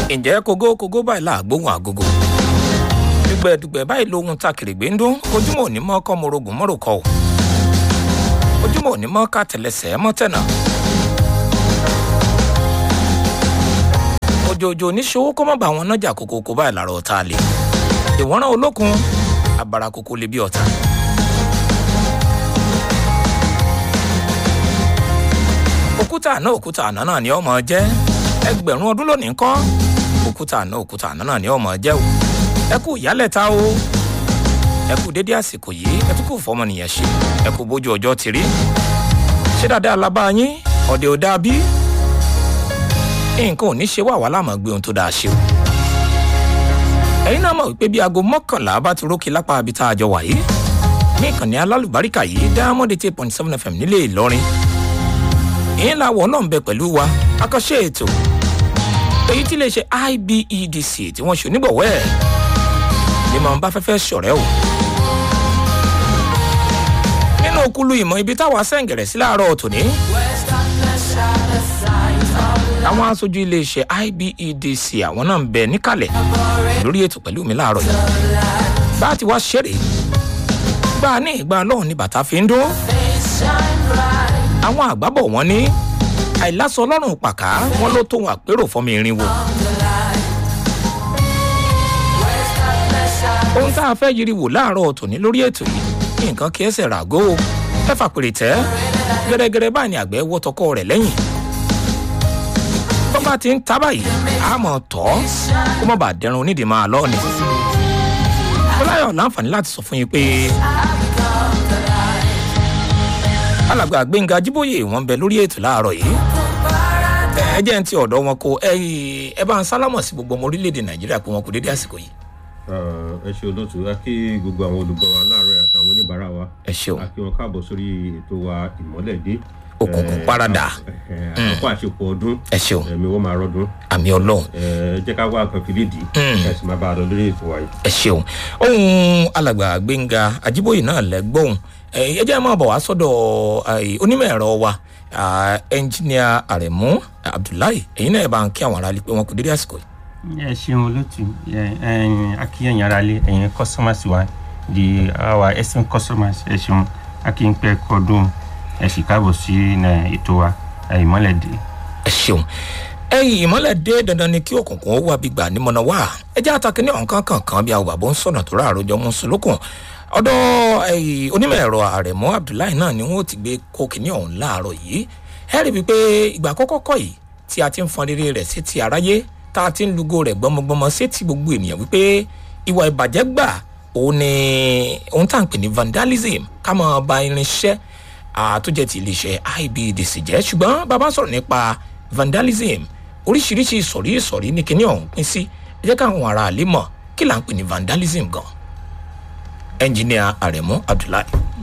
ǹjẹ́ kógó kógó báyìí làgbóhùn àgógó dùgbẹ̀dùgbẹ̀ báyìí lóhun ta kèrègbè ń dún ojúmọ́ òní mọ́ kọ́ morogun mọ́rùkọ́ o ojúmọ́ òní mọ́ ká tẹ̀lẹsẹ̀ mọ́tẹ̀nà òjòjò oníṣòwò kó má bá wọn nájà kókókó báyìí làrá ọ̀tá lè ìwọ́nrán olókun abara kókó lè bí ọ̀tá. òkúta àná òkúta àná náà ni ọmọ jẹ́ ẹgbẹ̀rún ọdún lónìí ńkọ́ òkúta àná òkúta àná náà ni ọmọ jẹ́ o ẹ kú ìyálẹ̀ta o ẹ kú dédé àsìkò yìí ẹ tún kù fọmọnìyàn ṣe ẹ kú bójú ọjọ́ ti rí ṣé dáadáa la bá yín ọ̀dẹ̀ ò dáa bí nǹkan ò ní ṣe wà wá láàmú gbé ohun tó dáa ṣe o ẹ̀yin náà mọ̀ wípé bí aago mọ́kànlá bá ti rókè lápá ibi tá a jọ wà yìí ní ìkànnì alálùbáríkà yìí diamond eight point seven fm nílé ìlọrin ìyẹn làwọ̀ náà ń bẹ pẹ̀lú wa akọ́ṣe ètò èyí tí iléeṣẹ́ ibedc tí wọ́n ṣe onígbọ̀wọ́ ẹ̀ ni màá bá fẹ́fẹ́ ṣọ̀rẹ́ o nínú okulu ìmọ̀ ibi táwa sẹ́ǹgẹ̀rẹ̀ sí láàárọ̀ tòní àwọn aṣojú iléeṣẹ́ ibedc àwọn náà ń bẹ níkàlẹ̀ lórí ètò pẹ̀lú mi láàárọ̀ yìí bá a ti wá ṣeré gbà ní ìgbà lọ́hùn ní bàtà fi ń dún àwọn àgbábọ̀ wọn ní àìlásọ ọlọ́run pàká wọn ló tóun àpérò fọmọ irinwó. ohun tá a fẹ́ yiri wò láàárọ̀ tòní lórí ètò yìí nǹkan kí ẹsẹ̀ ràgó o ẹ fàpèrè tẹ́ gẹ́gẹ́rẹ́ báyìí ni àgbẹ̀ wọ́ tọkọ rẹ̀ lẹ́yìn. tó bá ti ń ta báyìí a mọ̀ tọ́ kó má bàa dẹrun onídìí máa lọ́ọ̀ ni. fọláyọ̀ láǹfààní láti sọ fún yín pé alàgbà gbẹ̀ngà jíbóyè wọn bẹ lórí ètò láàárọ̀ yìí ẹ jẹ́ ń ti ọ̀dọ́ wọn kó ẹ bá ń sálámọ̀ sí gbogbo ọmọ orílẹ̀-èdè nàìjíríà pé wọn kò dédé àsìkò yìí. ẹ ṣe olóòtú a kí gbogbo àwọn olùgbọ́ wa láàárọ̀ àtàwọn oníbàárà wa ẹ ṣeun a kí wọn káàbọ̀ sórí ètò wa ìmọ́lẹ̀dé òkùnkùn parada àkókò àṣepọ̀ ọdún ẹ ṣeun ẹ̀mí wọ́n máa rọ́dún àmì ọlọ́run ẹ jẹ́ ká wá nǹkan fìdí dì ẹ sì máa bá a lọ lórí ètò wa yìí. ẹ ṣeun ohun alàgbà gbẹ̀ngà ajíbóyè náà lẹ́gbọ̀n ẹ jẹ́ máa bọ̀ wá sọ́dọ̀ onímọ̀ ẹ̀rọ wa ẹnjìníà àrẹ̀mú abdullahi ẹ̀yin náà ẹ̀ bá ń kí àwọn aráàlú pé wọn kò dédé àsìkò yìí. ẹ ṣeun olóòtú akíyàn yàrá lé ẹ̀yin customers wa di our excellent customers ẹ ṣeun akíyànpẹ kọdún ẹ sì káàbọ̀ sí ètò wa ìmọ̀lẹ́dẹ. ẹ ṣeun ẹyìn ìmọ̀lẹ̀ dé dandan ni kí òkùnkùn ó wà bí gbà ní mọ̀nà wá ẹ jẹ́ àtàkì ní ọ̀nkán kankan bí àwọn bàbá ń sọ̀nà tó ráàrọ̀ jọ mú sùlùkùn ọ̀dọ̀ onímọ̀ ẹ̀rọ àrẹ̀mú abdullahi náà ni wọ́n ti gbé kókìní ọ̀hún láàárọ̀ yìí ẹ rí i pé ìgbà àkọ́kọ́ kọ́ yìí tí a ti ń fọn rere rẹ̀ sí ti aráyé tá a ti ń lugo rẹ̀ gbọmọgbọmọ sí ti gbogbo ènìyàn wípé ìwà ìbàjẹ́ gbà òun ni òun tá à ń pè ní vandalism ká máa ba irinṣẹ́ àtúnjẹ ti iléeṣẹ́ ibdc jẹ́ ṣùgbọ́n bàbá sọ̀rọ̀ nípa vandalism oríṣiríṣi ìsọ̀rí ìsọ̀rí ní kíní ọ̀hún pín sí ẹ jẹ́ káwọn ará àlè mọ̀ kí là ń pè ní vandalism gan ẹnjìníà àrẹ̀mú abdullahi.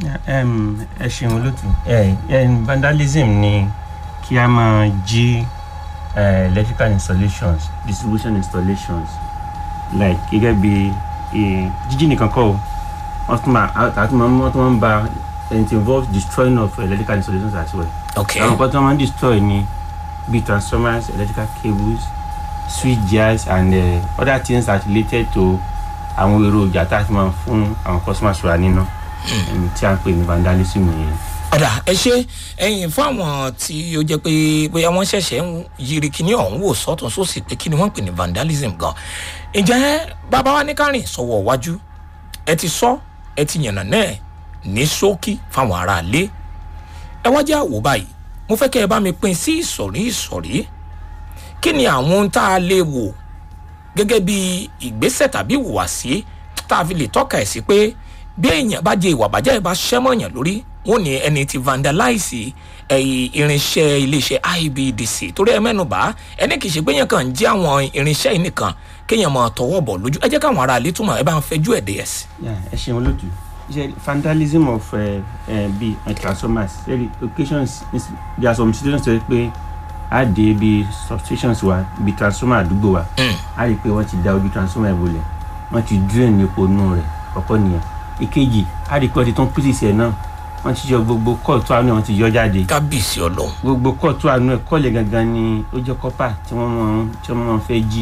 ẹ ṣeun olóòtú vandalism ni kí a máa jí electrical installations distribution installations like gẹ́gẹ́ bí jíjí nìkan kọ́ o wọ́n tún máa àti wọ́n tún máa ń ba it involves destroying of electrical installations as well. ok àwọn kan tí wọ́n máa ń destroy ni bíi transformers electrical cables switch gears and uh, other things that related to àwọn èròjà tá a fi máa fún àwọn customers wa níná tí a ń pè ní vandalism yẹn. ọ̀dà ẹ ṣe ẹyin fún àwọn tí ó jẹ́ pé bóyá wọ́n ṣẹ̀ṣẹ̀ ń yiri kíní ọ̀hún wò sọ́tún sósì pé kí ni wọ́n ń pè ní vandalism gan ǹjẹ́ bàbá wa ní kárìn sọ̀wọ́ wájú ẹ ti sọ ẹ ti yànnà náà ní ṣókí fáwọn aráalé ẹ wá jẹ́ àwò báyìí mo fẹ́ kẹ́ ẹ bá mi pín sí ìsọ̀rí ìsọ̀rí kí ni àwọn ohun tá a lè wò gẹ́gẹ́ bí ìgbésẹ̀ tàbí ìhùwàsí tá a fi lè tọ́ka ẹ̀ sí pé bí èèyàn bá jẹ ìwà àbájá ẹ̀ bá ṣẹ́mọ̀ èèyàn lórí wọn ní ẹni tí vandalize ẹ̀yìn irinṣẹ́ iléeṣẹ́ ibdc torí ẹ mẹ́nuba ẹni kì í ṣe pé èèyàn kàn ń jẹ́ àwọn irinṣẹ́ yìí nìkan kéèyàn máa tọwọ́ bọ̀ lójú ẹ jẹ́ káwọn ará ilé túmọ̀ ẹ bá ń fẹjú ẹ̀ dé ẹ̀ sí. ẹ ṣeun olóòtú iṣẹ́ vandalism of uh, uh, bíi uh, transformers very occasions there are some situations tó yẹ pé a dé ibi substations wa ibi transformer àdúgbò wa a rí i pé wọ́n ti da ojú transformer ẹ̀ bolẹ̀ wọ́n ti drain epo nù rẹ̀ ọ̀pọ̀ nìyẹn ìkejì a rí i pé wọ́n ti tún pieces ẹ̀ náà wọ́n ti yọ gbogbo kọ́ọ̀tù àánú ẹ̀ wọ́n ti yọ jáde kábíyèsí ọlọ́run gbogbo kọ́ọ̀tù àánú ẹ̀ kọ́ọ̀lẹ̀ gangan ni ó jẹ́ kọ́pà tí wọ́n máa tí wọ́n máa fẹ́ jí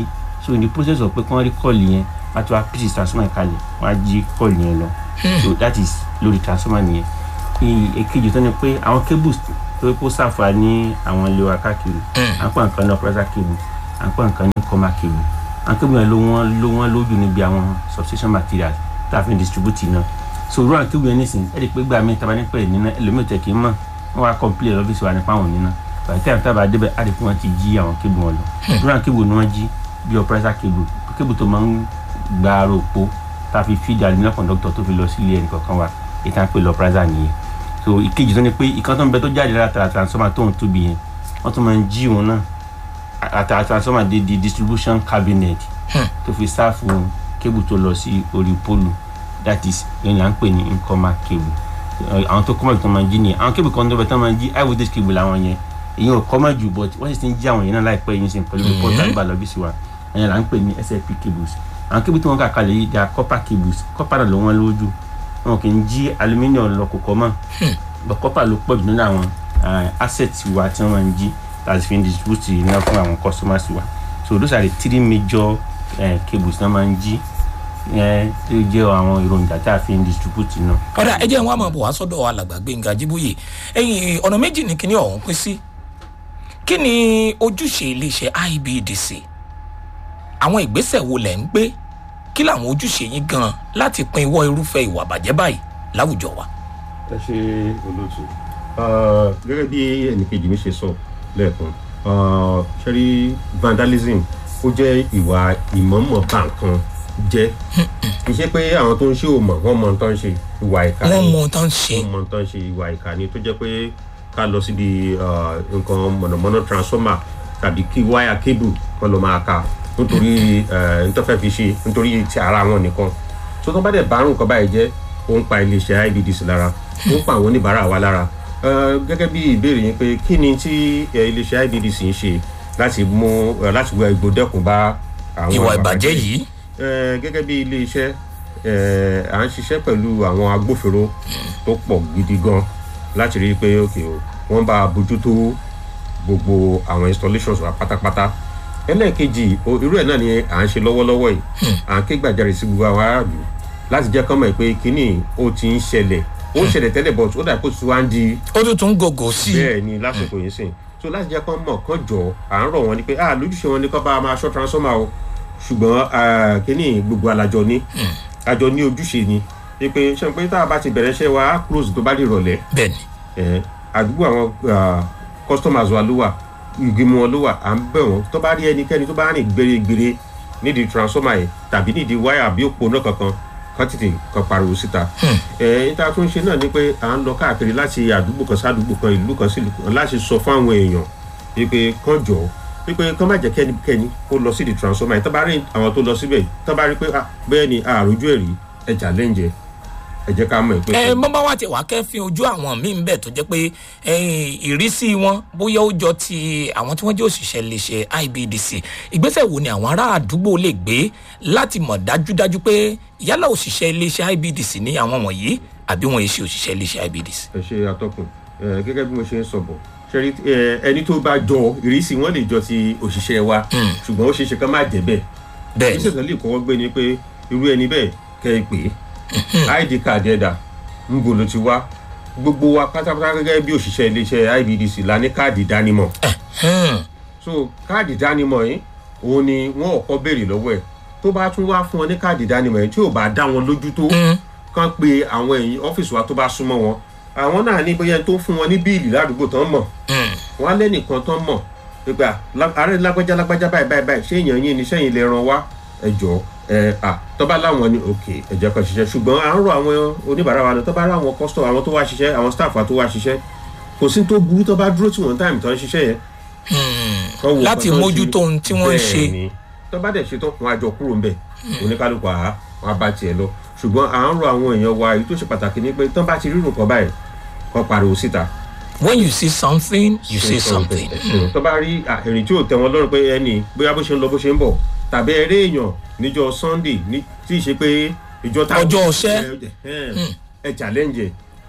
so in the process of pé kí wọ́n rí kọ́ọ̀lì yẹn wọ́n á ti wá pieces transformer kalẹ̀ wọ́n á jí kọ́ọ̀lì yẹn lọ so that is lórí transformer nìyẹn Ì- èkejì tó ní pé àwọn cables tó yẹ kó sáfà ní àwọn ilé wa káàkiri à ń pè nǹkan ní operator cable à ń pè nǹkan ní coma cable àwọn cable yẹn ló wọ́n ló wọ́n lójú níbi àwọn substation materials tá a fi ń distribute iná so irú àwọn cable yẹn nísìnyí ẹ̀ ẹ́ di pé gbà mí taba nípa ẹ̀ níná ẹlòmíì tẹ̀ kì í mọ̀ wọ́n wá complain lọ́fíìsì wa nípa àwọn níná bàtí tí àwọn tábà débẹ̀ á di pé wọ́n ti jí àwọn cable wọn lọ irú àwọn cable ni wọ́n jí bí operator cable cable tó máa ń gba ara òpó tá a fi feed aluminium conductor tó fi lọ sí ilé ẹnì kọ̀ọ̀kan wa èyí tá a pè lọ operator nìyẹn so ìkejì tó ní pé ìkan tó ń bẹ tó jáde látara transformer tó ń tóbi yẹn wọ́n tún máa ń jí òun náà àtàrà transformer di di distribution cabinet tó fi sáàfù cable tó lọ sí orí pólù that is ìyẹn là ń pè ní incoma cable Ẹ, àwọn tó kọ́mọ̀ tó máa ń jí nìyẹn àwọn cable kan tó bẹ tó máa ń jí high voltage cable làwọn yẹn ìyẹn ò kọ́mọ̀ jù but wọ́n sì ti ń jí àwọn yẹn náà láìpẹ́ yìí sìn pẹ̀lú report àgbà lọ́bíìsì wa ìyẹn là ń pè ní slp cables àwọn cable tí wọ́n kà kalẹ̀ yìí they are copper cables copper náà ló wọ́n lójú wọn kì í jí aluminium lọ kò kọ́ mọ́ but copper ló pọ̀ jù nínú àwọn uh, assets wa tí wọ́n máa ń jí láti fi ń distribute iná fún àwọn customers wa so those are the three major uh, cables tí wọ́n máa ń jí ẹ tó jẹ́ àwọn èròjà tá a fi ń distribute iná. ọ̀dà ẹ jẹ́ wọn máa bọ̀ wá sọ́dọ̀ alàgbà gbẹ̀ngà jíbóyè ẹ̀yìn ọ̀nà méjì ní kíní ọ̀hún pín sí kí ni ojúṣe iléeṣẹ́ ibdc àwọn ìgbésẹ̀ wo lẹ̀ ń gbé kí làwọn ojúṣe yín gan láti pin ìwọ irúfẹ́ ìwà bàjẹ́ báyìí láwùjọ wa. ẹ ṣe olóòtú Ah, gẹ́gẹ́ bí ẹnìkejì mi ṣe sọ lẹ́ẹ̀kan ah, ṣẹ́rí vandalism ó jẹ́ ìwà ìmọ̀ọ́mọ̀ bá nǹkan jẹ́ kì í ṣe pé àwọn tó ń ṣe ò mọ̀ wọ́n mọ̀ nǹkan ṣe ìwà ìka wọ́n ni mọ ohun tó ń ṣe wọ́n mọ̀ nǹkan ṣe ìwà ìka ni tó jẹ́ pé ká lọ síbi ah, nǹkan mọ̀nàmọ́ná transformer tàbí kí wáyà cable kan lọ máa ka nítorí ntọ́fẹ́ fi ṣe nítorí ti ara wọn nìkan tó tán bá dẹ̀ bá àrùn kan báyìí jẹ́ ó ń pa iléeṣẹ́ ibdc lára ó ń pa àwọn oníbàárà wa lára Eh, gẹ́gẹ́ bí ìbéèrè yín pé kí ni tí eh, iléeṣẹ́ ibdc ń ṣe láti mú eh, láti wá igbó dẹ́kun bá àwọn ìwà ìbàjẹ́ yìí Eh, gẹ́gẹ́ bí iléeṣẹ́ eh, à ń ṣiṣẹ́ pẹ̀lú àwọn agbófinró tó pọ̀ gidi gan láti rí i pé ok o wọ́n bá a bójútó gbogbo àwọn installations wa pátápátá ẹlẹ́ẹ̀kejì o- irú ẹ̀ náà ni à ń ṣe lọ́wọ́lọ́wọ́ yìí à ń ké gbàjarè sí gbogbo àwọn aráàlú láti jẹ́ kán mọ̀ pé kínní ó ti ń ṣẹlẹ̀ ó ń ṣẹlẹ̀ tẹ́lẹ̀ but ó dà kó tí wá ń di ó tún tún gògò sí i bẹ́ẹ̀ ni lásìkò yìí sìn so láti jẹ́ kán mọ̀ kán jọ à ń rọ̀ wọ́n ni pé ah lójúṣe wọn ni kán bá a máa ṣọ́ transformer o ṣùgbọ́n ah, kínní gbogbo alájọ ní àjọ ní ojúṣe ni pé ṣe pé tá a bá ti bẹ̀rẹ̀ iṣẹ́ wa á close tó bá di ìrọ̀lẹ́ bẹ́ẹ̀ ni ẹ àdúgbò àwọn ah, customers wa ló wà ìgbìmọ̀ wọn ló wà à ń bẹ̀ wọ́n tó bá rí ẹnikẹ́ni tó bá rìn gbèrègbèrè nídìí transformer yìí tàbí nídìí wáyà àbí òpó náà kankan kan tètè kan pariwo síta. ẹ níta tó ń ṣe náà ni pé à ń lọ káàkiri láti àdúgbò kan sádùúgbò kan ìlú kan sí ìlú kan láti sọ fún àwọn èèyàn wípé kán jọ wípé kán má jẹ́ kẹ́nikẹ́ni kó lọ sí di transformer yìí tó bá rí àwọn tó lọ síbẹ̀ tó bá rí pé ah, bẹ́ẹ̀ ni àròjù ẹ̀rí ẹ̀jà lẹ́ǹjẹ̀ ẹ jẹ́ ká mọ̀ pé. ẹ bọ́n bá wà tí wàá kẹ́fín ojú àwọn míì ń bẹ̀ tó jẹ́ pé ẹ̀yìn ìrísí wọn bóyá ó jọ ti àwọn tí wọ́n jẹ́ òṣìṣẹ́ iléeṣẹ́ ibdc ìgbésẹ̀ wo ni àwọn ará àdúgbò lè gbé láti mọ̀ dájúdájú pé yálà òṣìṣẹ́ iléeṣẹ́ ibdc ní àwọn wọ̀nyí àbí wọn yìí ṣe òṣìṣẹ́ iléeṣẹ́ ibdc. ẹ ṣe atọ́kùn ẹ gẹ́gẹ́ bí mo ṣe ń sọ bọ̀ ṣẹ́rí ẹ, ẹni tó bá jọ ìrísí wọn lè jọ ti òṣìṣẹ́ wa ṣùgbọ́n ó ṣeé ṣe ká má jẹ́ bẹ́ẹ̀ bẹ́ẹ̀ ni ìṣètò lè kọ́kọ́ gbé ni pé irú ẹni bẹ́ẹ̀ kẹ́ ẹ pè é id card ẹ̀dà ń bò ló ti wá gbogbo wa pátápátá gẹ́gẹ́ bí òṣìṣẹ́ iléeṣẹ́ ibdc la ní káàdì ìdánimọ̀ Hmm. so káàdì ìdánimọ̀ yìí òun ni wọ́n ọ̀kọ́ béèrè lọ́wọ́ ẹ̀ tó bá tún wá fún ọ ní káàdì ìdánimọ̀ yìí tí ò bá dá wọn lójú tó kàn pé àwọn èyí ọ́fíìsì wa tó bá súnmọ́ wọn àwọn náà ní bóyá tó fún wọn ní bíìlì ládùúgbò tán mọ̀ Hmm. wọn á lẹ́nìkan tán mọ̀ pípa ààrẹ lágbájá lágbájá báyìí báyìí báyìí ṣé èèyàn yín ni sẹ́yìn lè ran wá ẹ jọ ẹ à tọ́ba láwọn ni òkè ẹ̀jẹ̀ kan ṣiṣẹ́ ṣùgbọ́n à ń rọ àwọn oníbàárà wa lọ tọ́ba rà àwọn kọ́sítọ̀ àwọn tó wá ṣiṣẹ́ àwọn staff wa tó wá ṣiṣẹ́ kò sí tó burú tọ́ba dúró tí wọ́n táìmù tó ń ṣiṣẹ́ yẹn kán wo láti nǹkan tó ń mójútó ohun tí wọ́n ń ṣe bẹ́ẹ̀ ni tọ́ba dẹ̀ ṣe tán wọn àjọ kúrò ńbẹ̀ oníkálukú àá wọn á bá tiẹ̀ lọ ṣùgbọ́n à ń rọ àwọn èèyàn wa èyí tó ṣe pàtàkì ni pé tán bá ti rírun kan báyìí kán pariwo síta when you see something you say something. tó bá rí ìrìn tí ò tẹ wọn lọ́rùn pé ẹni bóyá bó ṣe ń lọ bó ṣe ń bọ̀ tàbí eré èèyàn níjọ sunday ní tí ì ṣe pé ìjọ tá Ọjọ́ ọṣẹ́. ẹ ẹ challenge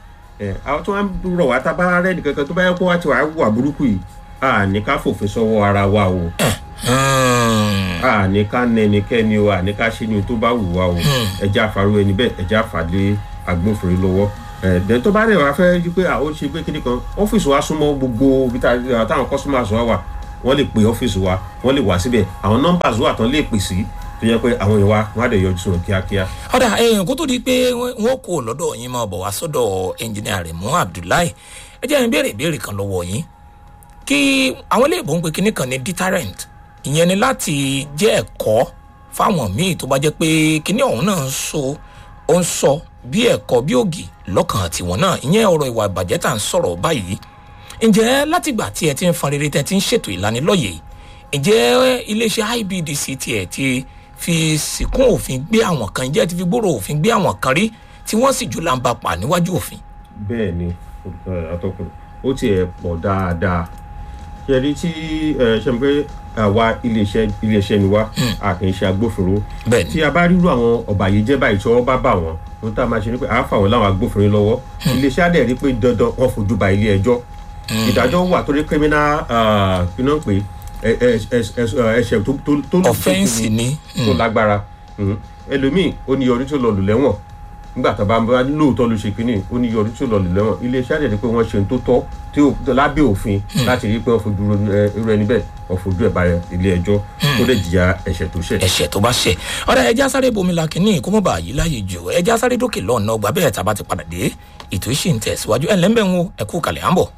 ẹ àwọn tó ń rọ̀ wá tá a bá rẹ́ nìkankan tó bá yẹ kó wá ti wà á wà burúkú yìí a ní ká fòfin sọ́wọ́ ara wa o Hmm. àní ká nẹ ẹnikẹ́ni o àní ká ṣe ni tó bá wù wá o ẹja àfarú ẹni bẹ́ẹ̀ ẹja àfàlẹ́ agbófinró lọ́wọ́ ẹ̀ẹ́dẹ̀ tó bá rẹ̀ wá fẹ́ rí pé àwọn ṣe pé kíní kan ọ́fíìsì wa súnmọ́ gbogbo ibi tá- táwọn customers wa wà wọ́n lè pe ọ́fíìsì wa wọ́n lè wá síbẹ̀ àwọn numbers wà tán lè pè sí tó yẹ pé àwọn èèyàn wa wọ́n á dẹ̀ yọjú sọ̀rọ̀ kíákíá. ọ̀dà èèyàn kó tó di pé wọ́n kó lọ́dọ̀ yín máa bọ̀ wá sọ́dọ̀ ẹnjìnìà rẹ̀ mú abdullahi ẹ jẹ́ n béèrè ìbéèrè kan lọ́wọ́ yín kí àwọn ilé ìbò ń pe kinní kan ní deterrent ìyẹn ni láti jẹ́ ẹ̀kọ́ fáwọn míì tó bá jẹ́ pé kinní ọ̀hún náà ń so ó ń sọ bí ẹ̀kọ́ bí ògì lọ́kàn tiwọn náà ìyẹn ọ̀rọ̀ ìwà ìbàjẹ́ tá à ń sọ̀rọ̀ báyìí ǹjẹ́ látìgbà tí ẹ ti ń fan rere tẹ́ ti ń ṣètò ìlanilọ́yẹ̀ ǹjẹ́ iléeṣẹ́ ibdc tiẹ̀ ti fi sìnkún òfin gbé àwọn kan ǹjẹ́ ti fi gbòòrò òfin gbé àwọn kan rí tí wọ́n sì jù láǹbà pa níwájú òfin. bẹ́ẹ̀ ni ẹ, atọ́kùn ó tiẹ̀ pọ̀ dáadáa ṣe rí tí ẹ, ṣe mọ̀ pé àwa iléeṣẹ́ iléeṣẹ́ ni wá a kì í ṣe agbófinró Bẹ́ẹ̀ ni. tí a bá rírú àwọn ọ̀bàyéjẹ́ báyìí tí wọ́n bá bà wọ́n ohun tá a máa ṣe ni pé a fà wọ́n láwọn agbófinró lọ́wọ́ iléeṣẹ́ á dẹ̀ rí pé dandan wọ́n fojú ba ilé ẹjọ́ ìdájọ́ wà torí criminal ah, kí náà pé ẹ- ẹ- ẹ- ẹ- ẹ̀ṣẹ̀ tó tó tó Offence ni. tó lágbára Mhm. ẹlòmíì ó ní ọdún tó lọ lù lẹ́wọ̀n nígbà tó bá ń bá lóòótọ́ ló ṣe kínní ó ní ọdún tó lọ lù lẹ́wọ̀n iléeṣẹ́ àdẹ̀dẹ̀ pé wọ́n ṣe ohun tó tọ́ tí ó lábẹ́ òfin láti rí i pé wọ́n fojú ro- ẹ, irú ẹni bẹ́ẹ̀ wọ́n fojú ẹ̀ bá ilé ẹjọ́ tó lè jìyà ẹ̀ṣẹ̀ tó ṣẹ̀. ẹ̀ṣẹ̀ tó bá ṣẹ̀ ọ̀rẹ́ ẹja sáré bomi la kínní kó mọ̀ bá yí láàyè jù ẹja sáré dókè lọ́ọ̀nà ọgbà bẹ́ẹ̀ tá a bá ti padà dé ètò ìṣì ń tẹ̀síwájú ẹ̀ lẹ́ńbẹ̀ ń wo ẹ̀kú kalẹ̀ à ń bọ̀.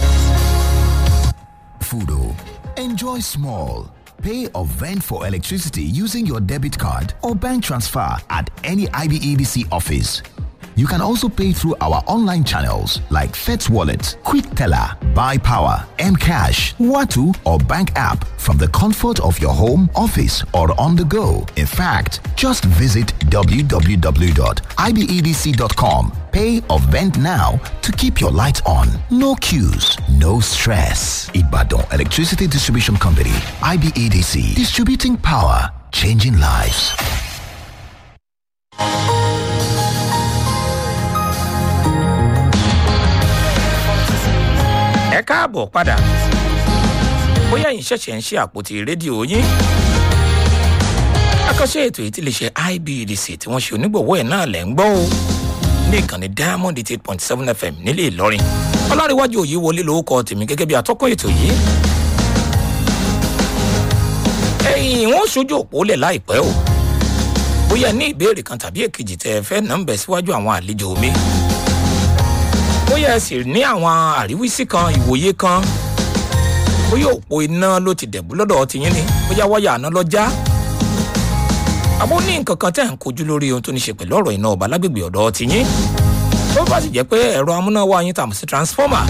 Fudo. Enjoy small. Pay or vend for electricity using your debit card or bank transfer at any IBEDC office. You can also pay through our online channels like FETS Wallet, Quick Teller, Buy Power, Mcash, Watu, or bank app from the comfort of your home, office, or on the go. In fact, just visit www.ibedc.com. Pay or vend now to keep your lights on. No queues, no stress. Ibadan Electricity Distribution Company, IBEDC, distributing power, changing lives. ẹ káàbọ̀ padà bóyá yìí ṣẹ̀ṣẹ̀ ń ṣe àpótí rédíò yín akọ́ṣe ètò yìí ti lè ṣe ibdc tí wọ́n ṣe onígbọ̀wọ́ ẹ̀ náà lẹ̀ ń gbọ́ o ní ìkànnì diamond eight point seven fm nílé ìlọrin ọlárẹ̀wájú òye wọlé lórúkọ tèmi gẹ́gẹ́ bí atọ́kùn ètò yìí ẹ̀yìn wọn ò ṣojú òpó lẹ̀ láìpẹ́ o bóyá ní ìbéèrè kan tàbí èkejì tẹ ẹ fẹ́ nà ń bẹ̀ síwájú àwọn àlejò mi bóyá ẹ sì ní àwọn àríwísí kan ìwòye kan bóyá òpó iná ló ti dẹ̀bú lọ́dọ̀ tiyín ni bóyá wáyà àná lọ já àbó ní nǹkan kan tẹ̀ ń kojú lórí ohun tó ní ṣe pẹ̀lú ọ̀rọ̀ iná ọba lágbègbè ọ̀dọ̀ tiyín tó bá sì jẹ́ pé ẹ̀rọ amúnáwá yín tàmù sí transformer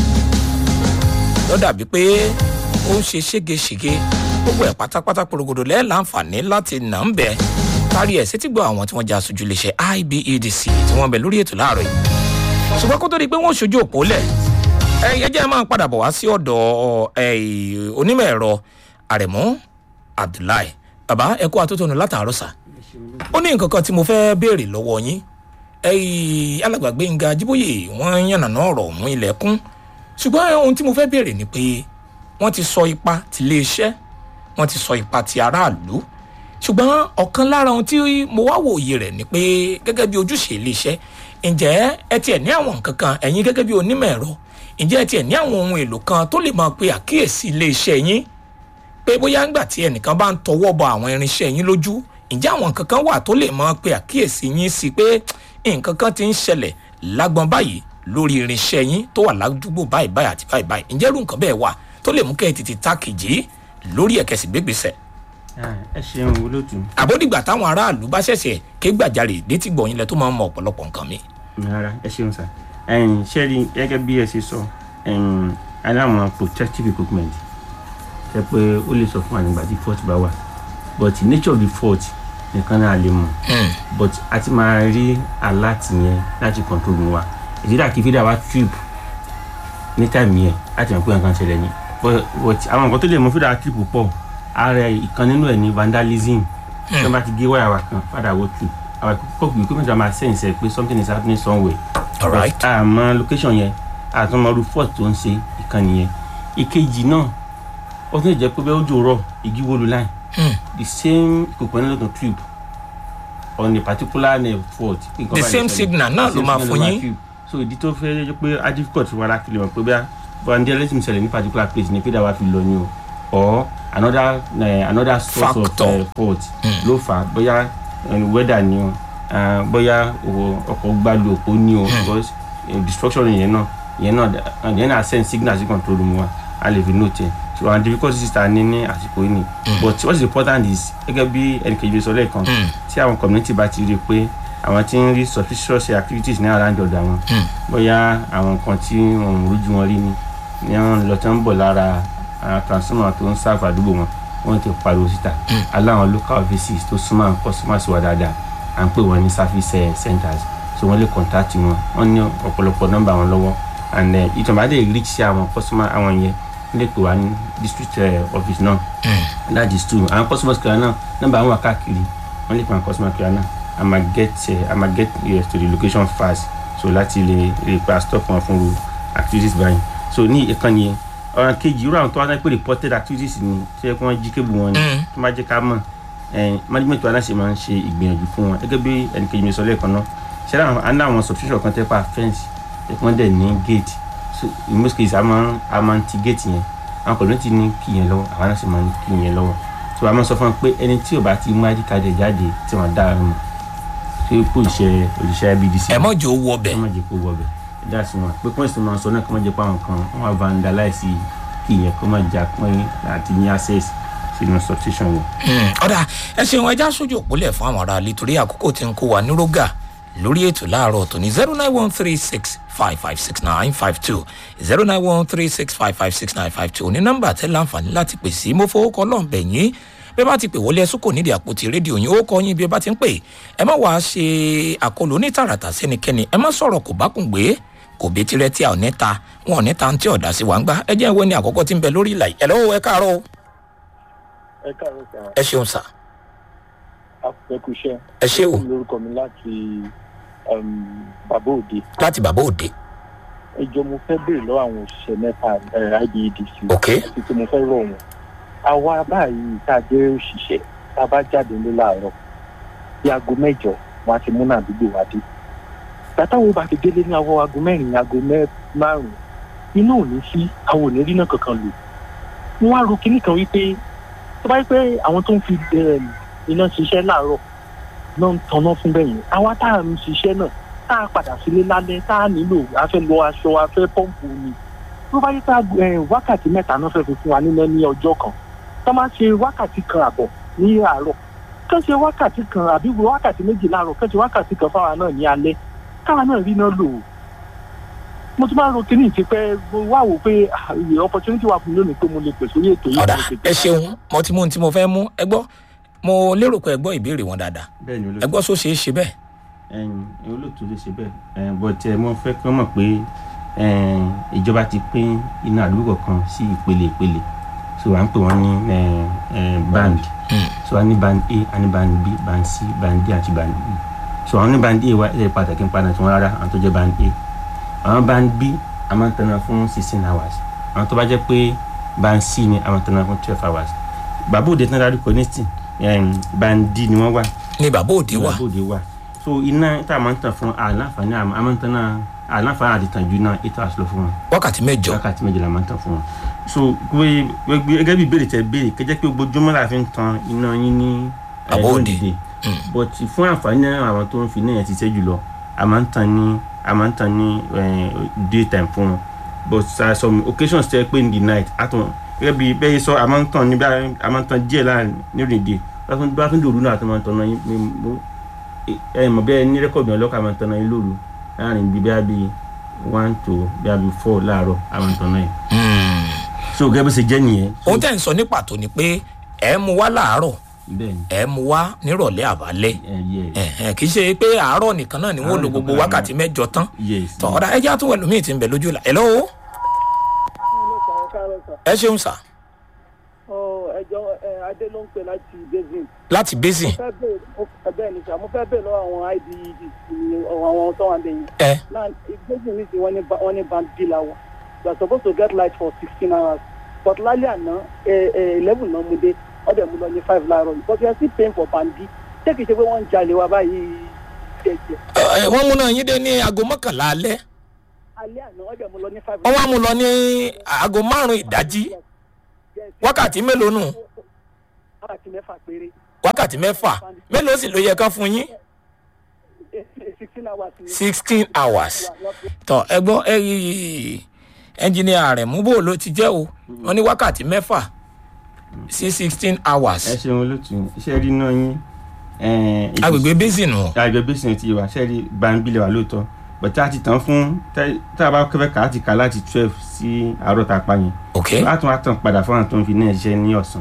ló dàbí pé ó ń ṣe ségesège gbogbo ẹ̀ pátápátá porogodo lẹ́ẹ̀ láǹfààní láti nà ń bẹ̀ kárí ẹ̀ sétí gbọ́ àwọn tí wọ́n já aṣojú iléeṣẹ́ ibedc tí wọ́n bẹ̀ lórí ètò láàárọ̀ yìí ṣùgbọ́n kó tó di pé wọ́n ṣojú òpó lẹ̀ ẹ jẹ́ máa padà bọ̀ wá sí ọ̀dọ̀ ẹ, onímọ̀ ẹ̀rọ àrẹ̀mú abdullahi bàbá ẹ kó atótónu látàárọ̀ sà ó ní nǹkan kan tí mo fẹ́ béèrè lọ́wọ́ yín ẹ̀yìn alàgbà gbẹ̀ngà jíbóyè wọ́n yànnàná ọ̀rọ̀ mú ilẹ̀kùn ṣùgbọ́n ohun tí mo fẹ́ béèrè ni pé wọ́n ti sọ ipa ti iléeṣẹ́ wọ́n ti sọ ipa ti aráàlú ṣùgbọ́n ọ̀kan lára ohun tí mo wá wòye rẹ̀ ni pé gẹ́gẹ́ bí ojúṣe iléeṣẹ́ ǹjẹ́ ẹ tiẹ̀ ní àwọn nǹkan kan ẹ̀yin gẹ́gẹ́ bí onímọ̀ ẹ̀rọ ǹjẹ́ ẹ tiẹ̀ ní àwọn ohun èlò kan tó lè máa pe àkíyèsí iléeṣẹ́ yín pé bóyá ńgbà tí ẹnìkan bá ń tọwọ́ bọ àwọn irinṣẹ́ yín lójú ǹjẹ́ àwọn nǹkan kan wà tó lè máa pe àkíyèsí yín sí pé nǹkan kan ti ń ṣẹlẹ̀ lágbọn báyìí lórí irinṣẹ́ yín tó wà ládùúgbò báyìí báyìí àti báyìí báyìí ǹjẹ́ irú nǹkan bẹ́ẹ̀ wà tó lè mú kẹ́ ẹ tètè tákìjì lórí ẹ̀kẹ́sì gbégbèsè Ah, ẹ ṣeun olóòtú àbódìgbà táwọn aráàlú bá ṣẹ̀ṣẹ̀ ké gbàjarè létí gbọ̀yìn lẹ tó máa ń mọ ọ̀pọ̀lọpọ̀ nǹkan mi. rárá ẹ ṣeun sá ẹyìn ṣẹ́rí gẹ́gẹ́ bí ẹ ṣe sọ ẹyìn aláwọn protective equipment ṣe pé ó lè sọ fún ànígbà tí fault bá wà but the nature of the fault nìkan náà lè mọ̀ but a ti máa rí alert yẹn láti control mu wa ìdílé àkífídà wa trip ní time yẹn láti mọ̀ pé nǹkan ṣẹlẹ̀ ni but but àwọn nǹkan tó lè mú fídà trip pọ̀ ara ìkan nínú ẹ̀ ní vandalism tí wọ́n bá ti gé wáyà wa kan fàdà wo trip our equipment equipment wa máa sense ẹ pé something is happening somewhere alright àmọ́ location yẹn àtúmọ̀rú fort tó ń ṣe ìkànnì yẹn ìkejì náà ó tún lè jẹ́ pé bẹ́ẹ̀ ojú rọ̀ igi wó lu line Hmm. the same ìkòkò ní lọ́tọ̀ tube on a particular nerve fault. nǹkan The báyìí same ṣẹlẹ̀. signal náà The ló same máa signal fún ló yín. tube. so ìdí tó fẹ́ jẹ́ pé á difficult fún wa láti lè mọ̀ pé bẹ́ẹ̀ vandalism ṣẹlẹ̀ ní particular place ní pédà wa fi lọ ni o or another uh, another source Factor. of uh, fault ló fà á bóyá uh, weather ni o uh, bóyá o- ọkọ̀ gbalu òpó ni o because uh, destruction yẹn náà yẹn náà uh, yẹn náà send signal sí control room wa a lè fi note ẹ̀ so àwọn difficulties ta ní ní àsìkò yìí ni but what is important is gẹ́gẹ́ bí ẹnìkejì sọ lẹ́ẹ̀kan tí àwọn community bá ti rí i pé àwọn tí ń rí suspicious activities ní around ọ̀dọ̀ àwọn bóyá àwọn nǹkan tí wọn ò rújú wọn rí ni ní àwọn lọ tó ń bọ̀ lára àwọn transformer tó ń sáfà àdúgbò wọn wọn ti pariwo síta aláwọn local offices tó súnmọ́ àwọn customers wa dáadáa à ń pè wọ́n ní service eh, centers so wọ́n lè contact wọn wọ́n ní ọ̀pọ̀lọpọ̀ nọ́mbà wọn lọ́wọ́ and ìtàn dé reach sí àwọn customer àwọn yẹn wọ́n lè pè wá ní district eh, office náà that is true àwọn customers kìlá náà nọ́mbà àwọn wà káàkiri wọ́n lè pè àwọn customer kìlá náà a máa get eh, a máa get yes, to the location fast so láti lè lè pa stop wọn fún ru activities báyìí so ní ìkànnì yẹn ọ̀ràn kejì irú àwọn tó wá náà pé reported activities ni tó yẹ kí wọ́n jí kébù wọn ni tó máa jẹ́ ká mọ̀ ẹ̀ẹ́n management wa náà ṣe máa ń ṣe ìgbìyànjú fún wọn gẹ́gẹ́ bí ẹnìkejì mi sọ lẹ́ẹ̀kan náà ṣé àwọn àná àwọn subscription kan tẹ́ pa fence ẹ̀ wọ́n dẹ̀ ní gate so in most cases a máa ń a máa ń ti gate yẹn àwọn kò ní ti ní kí yẹn lọ́wọ́ àwọn náà sì máa ń kí yẹn lọ́wọ́ so a máa sọ fún wọn pé ẹni tí ò bá ti mú id card ẹ̀ jáde tí wọ́n dá mọ̀ ṣé kó iṣẹ́ òṣìṣẹ́ BDC ẹ mọ̀ jẹ́ owó ọbẹ̀ kọ́ má jẹ́ kó wọbẹ̀ ẹ̀dá sí wọn pé pọ́ǹsì máa sọ náà kọ́ má jẹ́ pé àwọn kan wọ́n á vandalize kí yẹn kọ́ má jà pín àti ní access sínú substation yẹn. Hmm, ọ̀dà ẹ ṣeun ẹja sójú òpólẹ̀ fún àwọn ará ilé torí àkókò tí ń kó wa ní rógà lórí ètò láàárọ̀ tòní zero nine one three six five five six nine five two zero nine one three six five five six nine five two ní nọ́mbà tẹ́ láǹfààní láti pè sí mo fowó kọ́ lọ́nbẹ̀ yín bí ẹ bá ti pè wọlé ẹsùn kò nídìí àpótí rédíò yín ó kọ yín bí ẹ bá ti ń pè ẹ má wàá ṣe àkọlù onítàràtà sẹ́nikẹ́ni ẹ má sọ̀rọ̀ kò bá kùn gbé kò bí tirẹ̀ tí a ò ní ta wọn ò ní ta tí ọ̀dà sí wa ń gbá ẹ jẹ́ ìwé ni àkọ́kọ́ tí ń bẹ lórí ìlà yìí ẹ lọ́wọ́ ẹ káàárọ̀ o. ẹ káàárọ̀ sà ẹ ṣeun sà àpẹkùṣẹ ẹ ṣé o lórúkọ mi láti um, bàbá òde láti bàbá òde ẹjọ mo fẹ́ béèrè lọ́wọ́ àwọn òṣìṣẹ́ mẹ́ta ibedc ok àti tí mo fẹ́ rọ̀ wọ́n àwa báyìí tá a jẹ́ òṣìṣẹ́ tá a bá jáde ní láàárọ̀ bí aago mẹ́jọ wọn á ti múnà àdúgbò wa dé gbàtàwọn bá ti délé ní àwọn aago mẹ́rin aago mẹ́- márùn-ún iná ò ní sí àwọn ò ní rí náà kankan lò wọn á ro kinní kan wípé tó bá yẹ pé àwọn tó ń fi um, iná ṣiṣẹ́ láàárọ̀ náà ń tanná fún bẹ́yìn àwa tá à ń ṣiṣẹ́ náà tá a padà sílé lálẹ́ tá a nílò a fẹ́ lọ aṣọ a fẹ́ pọ́ǹpù ni tó bá yẹ pé eh, wákàtí mẹ́ta náà fẹ́ fi fún wa níná ní ọjọ́ kan tó máa ṣe wákàtí kan àbọ̀ ní àárọ̀ kán ṣe wákàtí kan àbí wákàtí méjì láàárọ̀ kán ṣe wákàtí kan fáwa náà ní alẹ́ káwa náà rí iná lò ó mo tún máa ń ro kíní ìtì pé mo wá wò pé ah, iye opportunity wà fún mi lónìí pé mo lè pèsè orí ètò yìí ọ̀dà mo lè ẹ pèsè- ṣeun mo ti mú ohun tí mo fẹ́ mú ẹ gbọ́ mo lérò pé ẹ gbọ́ ìbéèrè wọn dáadáa bẹ́ẹ̀ ni ẹ olóòtú gbọ́ sọ ṣeé ṣe bẹ́ẹ̀ ẹ̀yin olóòtú lè ṣe bẹ́ẹ̀ ẹ̀ but ẹ̀ mo fẹ́ kí wọ́n mọ̀ pé ẹ̀, ìjọba ti pín iná àdúgbò kan sí ìpele ìpele so à ń pè wọ́n ní ẹ̀, ẹ̀, band so a ní band a a ní band b band c band d àti band e so àwọn ní band a wa ẹ̀ pàtàkì ń padà tí wọ́n rárá àwọn tó jẹ́ band a àwọn band b a máa ń tanná fún sixteen hours àwọn tó bá jẹ́ pé band c ni a máa ń tanná fún twelve hours bàbá òde tán dárí kọ́nẹ́tì band d ni wọ́n wà ní bàbá òde wà ìwà bòde wà so iná tá a máa ń tàn fún àlàǹfààní àmọ́ a máa ń tàn náà àlàǹfààní àti tàn ju náà eight hours lọ fún wọn wákàtí mẹ́jọ wákàtí méjìlá máa ń tàn fún wọn so gbé gbé- gẹ́gẹ́ bí ìbéèrè tẹ béèrè kẹjẹ pé ojoojúmọ́ la fi ń tan iná yín ní eh, Àbọ̀ òde. lónìí but fún àǹfààní àwọn tó ń fi náà yẹn ti ṣe jùlọ a máa ń tan ní a máa ń tan ní eh, daytime fún wọn but uh, some occasions tẹ pé in the night àtún gẹ́gẹ́ bí bẹ́ẹ̀ sọ a máa ń tan ní bí a máa ń tan díẹ̀ láàrin nírìn dé bá tún dòru náà a tún máa ń tan náà yín mi- mo- ẹ mọ̀ bẹ́ẹ̀ ní rẹ́kọ̀dì ọlọ́kà máa ń tan náà yín lóru láàrin bíi bíi bíi one to bíi bíi four láàárọ̀ a máa ń tan náà yín Hmm. so gẹ́gẹ́ bó ṣe jẹ́ nìyẹn so ohun tẹ́ ń sọ ní pàtó ni pé ẹ mú wá láàárọ̀ bẹ́ẹ̀ ni ẹ mú wá nírọ̀lẹ́ àbálẹ́ ẹ yẹ Ẹ̀hẹ̀n, kì í ṣe pé àárọ̀ nìkan náà ni wọ́n lo Àárọ̀ gbogbo nìkan náà wákàtí mẹ́jọ tán yes tọ́ ọ̀dà ẹjẹ́ àtúwẹ̀ lómi ti ń bẹ lójú la ẹ̀ lọ́wọ́ ẹ ṣeun sà ẹjọ adé ló ń pè láti basin láti basin fẹ́ bẹ́ẹ̀ ẹbẹ́ ní sà mo fẹ́ bẹ́ẹ̀ lọ́wọ́ àwọn ided àwọn tó wà lẹ́yìn ẹ náà basin ní sí wọ́n ní ba- wọ́n ní band b la wà you are supposed to get light for sixteen hours but lálẹ́ àná eleven náà mo dé ọ̀dẹ̀ mo lọ ní five láàárọ̀ yìí but we are still paying for bandi ṣé kìí ṣe pé wọ́n ń jalè wa báyìí jẹjẹ Ẹ, wọ́n múná yín dé ní aago mọ́kànlá alẹ́ alẹ́ àná ọ̀dẹ̀ mo lọ ní five. wọ́n wá mú lọ ní aago márùn-ún ìdájí wákàtí mélòó nù wákàtí mẹ́fà péré wákàtí mẹ́fà mélòó sì ló yẹ kán fún yín sixteen hours ni. sixteen hours tọ ẹ gbọ́ ẹ yí ẹnjìnìà rẹ̀ mú bò ló ti jẹ́ o wọ́n ní wákàtí mẹ́fà sí sixteen ẹ hours ṣeun olótú iṣẹ́ rí náà yín eh, it is- agbègbè basin o àgbẹ̀ bẹ́sìn ti wà sẹ́ẹ̀rí gbanbilẹ̀ wà lóòótọ́ bọ̀tí a ti tàn fún tẹ́- tá a bá kẹ́fẹ́ kà á ti kà láti twelve sí àárọ̀ tá a pa yẹn ok a tún wá tàn padà fún àwọn tó ń fi náà ṣiṣẹ́ ní ọ̀sán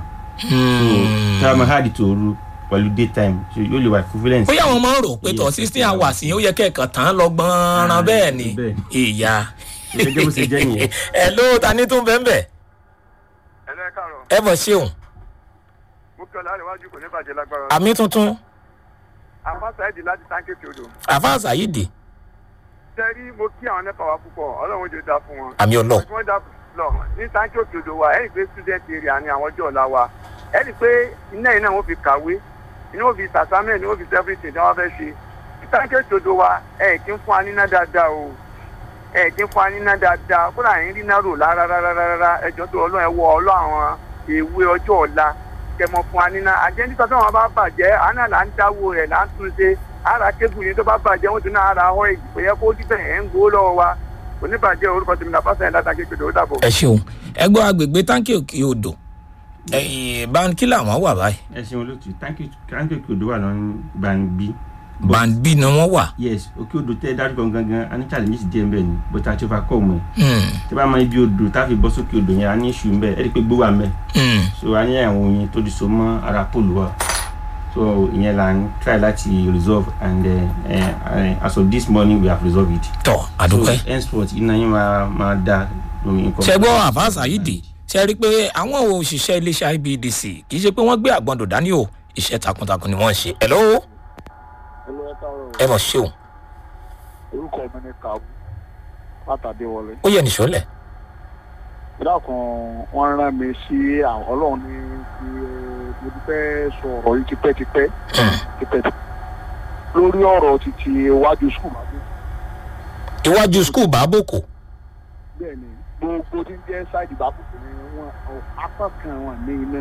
tá a máa háàdì tòru pẹ̀lú daytime so yóò lè wà equivalent. bóyá àwọn máa ń rò pé tọ Yes, sixteen hours yẹn ó yẹ kẹ́ẹ̀kan tán lọ gbọ́nran Ah, bẹ́ẹ̀ ni bẹ́ẹ̀. ìyá gẹ́gẹ́ bó ṣe jẹ́ nìyẹn. ẹ ló ta ní tún bẹ́ẹ̀ bẹ́ẹ̀ ẹlẹ́ káàárọ̀ ẹ bọ̀ ṣeun mo kí ọ̀la àríwájú kò ní bàjẹ́ lágbára àmì tuntun àfáàsà ẹ̀dì láti táǹkìtì odò àfáà sàyídì tẹ́rí mo kí àwọn nẹ́pà wa púpọ̀ ọlọ́run ojú dá fún wọn. àmì ọlọ wọ́n dá lọ ní táǹkìtì odò wa ẹ̀rì pé student area ni àwọn ọjọ́ ọ̀la wa ẹ̀rì pé iná yìí náà wọ́n fi kàwé iná wọ́n fi sàsámẹ́ ni wọ́n fi everything tí wọ́n fẹ́ ṣe ní táǹkìtì odò wa ẹ̀ kí ń fún wa níná dáadáa o ẹ̀ kí ń fún wa níná dáadáa kó là ń rí náà rò rárá rárá rárá ẹjọ́ tó ọlọ́run ẹ wọ ọlọ́ àwọn èwe ọjọ́ ọ̀la kẹmọ fún wa níná àjẹndísọ tí wọn bá bàjẹ́ àná là ń dáwó rẹ̀ là ń tún ṣe ara kébù yìí tó bá bàjẹ́ wọn tún náà ara họ èyí kò yẹ kó díbẹ̀ ẹ̀ ń gbowó lọ́wọ́ wa kò ní bàjẹ́ orúkọ tèmi náà pásítọ̀ yẹn látàkì pèdè ó dàbọ̀. ẹ ṣeun ẹ gbọ́ agbègbè táǹkì òkè odò ẹ̀yìn báńkì làwọn wà báyìí ẹ ṣeun olótú táǹkì táǹkì òkè odò wà lọ́nà gbàǹbí. bàǹbì ni wọ́n wà yes òkè odò tẹ́ dárúkọ gangan a ní challenges díẹ̀ mbẹ́ ni but a ti fa kọ́ ọmọ ẹ̀ Hmm, tẹ́ bá mọ ibi odò tá a fi bọ́ sókè odò yẹn a ní issue mbẹ́ ẹ rí i pé gbó wà mbẹ́ hmm. so a ní àwọn oyin tó di so mọ́ ara pole wa so ìyẹn là ń try láti resolve and uh, uh, as of this morning we have resolved it. tọ àdúpẹ́. so henceforth iná yín máa máa da oyin kan. ṣe gbọ́ àfáà sàyídì ṣe rí i pé àwọn òṣìṣẹ́ iléeṣẹ́ ibdc kì í ṣe pé wọ́n gbé àgbọ̀ndò dání o iṣẹ́ takuntakun ni wọ́n ń ṣe ẹ̀ lọ́wọ́ ẹlò ẹ káàárọ̀ ẹ mọ̀ ṣeun orúkọ mi ní kàbú látàdé wọlé ó yẹ nìṣọ́lẹ̀ ìdákan wọn rán mi sí àwọn ọlọ́run ní ti mo ti fẹ́ sọ ọ̀rọ̀ yìí tipẹ́tipẹ́ tipẹ́tipẹ́ lórí ọ̀rọ̀ títí iwájú skul máa dé iwájú skul bàbòkò bẹ́ẹ̀ ni gbogbo tí ń jẹ́ ṣáìdì bàbùkù ni wọn apá kan wọn ní iná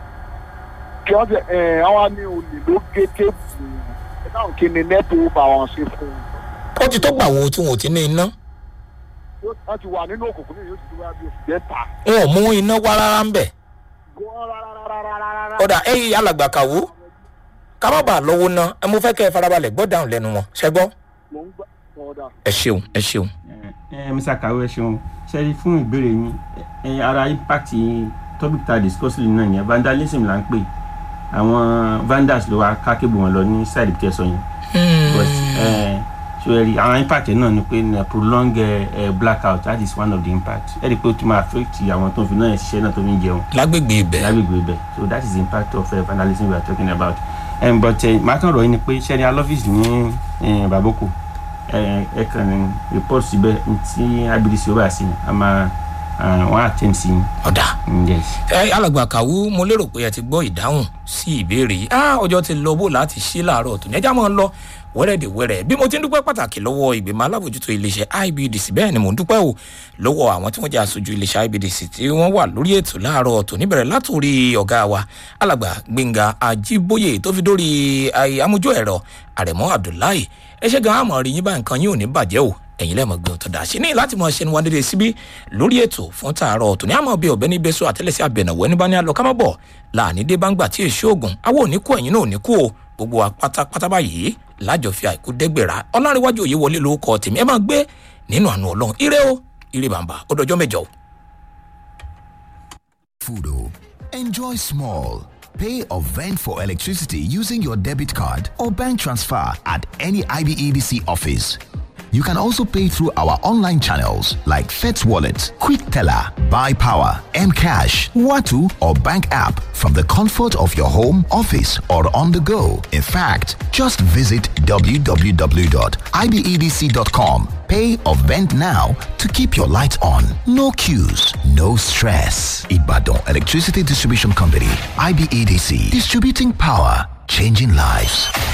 kí wọ́n ṣe ẹ̀ àwọn ní olè ló gé téèpù ẹ̀ táwọn kí ni nẹ́ẹ̀tì ó bá wọn ṣe fún un ó ti tó gbà wo tí wọn ò ti ní iná wọ́n ti wà nínú òkùnkùn ní yóò ti wá bí oṣù mẹ́ta wọn ò mú iná wá rárá ń bẹ̀ gan rárárárárárá. ọ̀dà ẹ̀yìn alàgbà kàwó ká má bàa lọ́wọ́ ná ẹ mo fẹ́ kẹ́ ẹ farabalẹ̀ gbọ́ dáhùn lẹ́nu wọn ṣẹ́gbọ́ mo ń gbà ọ̀dà. ẹ ṣeun ẹ ṣeun ẹ mr kawe ṣeun ṣe fún ìbéèrè yín ẹ ara impact topic ta discuss lè náà yẹn vandalism là ń pè àwọn vandals ló wá ká kébù wọn lọ ní side tí ẹ sọ yẹn but ẹ so ẹ rí àwọn impact yẹn náà ni pé ẹ prolong ẹ ẹ blackout that is one of the impact ẹ rí i pé ó tún máa affect àwọn tó ń fi náà ṣiṣẹ́ náà tó fi ń jẹun lágbègbè ibẹ̀ lágbègbè ibẹ̀ so that is the impact of uh, vandalism we are talking about um, but uh, màá kàn rọ̀ yín ni pé ṣẹ́ni alọ́fíìsì ní uh, baboko ẹ ẹ kàn ní report síbẹ̀ tí abidisi ó bá sí a máa wọ́n á tẹ̀ sí ọ̀dà i yes. ẹ alàgbà kàwú mo lérò pé ẹ ti gbọ́ ìdáhùn sí ìbéèrè yìí ah ọjọ́ ti lọ bó láti ṣí láàárọ̀ tó ní ẹjá máa ń lọ wẹ́rẹ́dẹ̀wẹ́rẹ́ bí mo ti ń dúpẹ́ pàtàkì lọ́wọ́ ìgbìmọ̀ alábòjútó iléeṣẹ́ ibdc bẹ́ẹ̀ ni mò ń dúpẹ́ o lọ́wọ́ àwọn tí wọ́n jẹ́ aṣojú iléeṣẹ́ ibdc tí wọ́n wà lórí ètò láàárọ̀ tó níbẹ̀rẹ̀ látòrí ọ̀gá wa alàgbà gbẹ̀ngà ajíbóyè tó fi dórí amójú ẹ̀rọ àrẹ̀mọ́ abdullahi ẹ ṣe gan àmọ́ rí yín bá nǹkan yín ò ní bàjẹ́ o ẹ̀yin lẹ́mọ̀ gbé ọ̀tọ̀ dà sí ní láti mọ ṣe ni wọn dédé síbí lórí ètò fún tààrọ̀ tòní àmọ́ bí ọ̀bẹ níbẹ̀ sọ àtẹ́lẹsẹ̀ àbẹ̀nàwó ẹni bá ní alọ́ kámọ́ bọ̀ láàní dé bá ń gbà tí èso ògùn àwọn òní kú ẹ̀yin náà òní kú o gbogbo wa pátápátá báyìí lájọ fi àìkú dẹ́gbẹ̀rà ọlọ́rinwájú òye wọlé lórúkọ tèmi ẹ máa gbé nínú àánú ọlọ́run ire o ire bàǹbà ó dọjọ́ mẹ́jọ. Fudo. Enjoy small. Pay or vent for electricity using your debit card or bank transfer at any IBEDC office. You can also pay through our online channels like FETS Wallet, Quick Teller, Buy Power, Mcash, Watu, or bank app from the comfort of your home, office, or on the go. In fact, just visit www.ibedc.com. Pay or vent now to keep your lights on. No queues, no stress. Ibadan Electricity Distribution Company, IBEDC, distributing power, changing lives.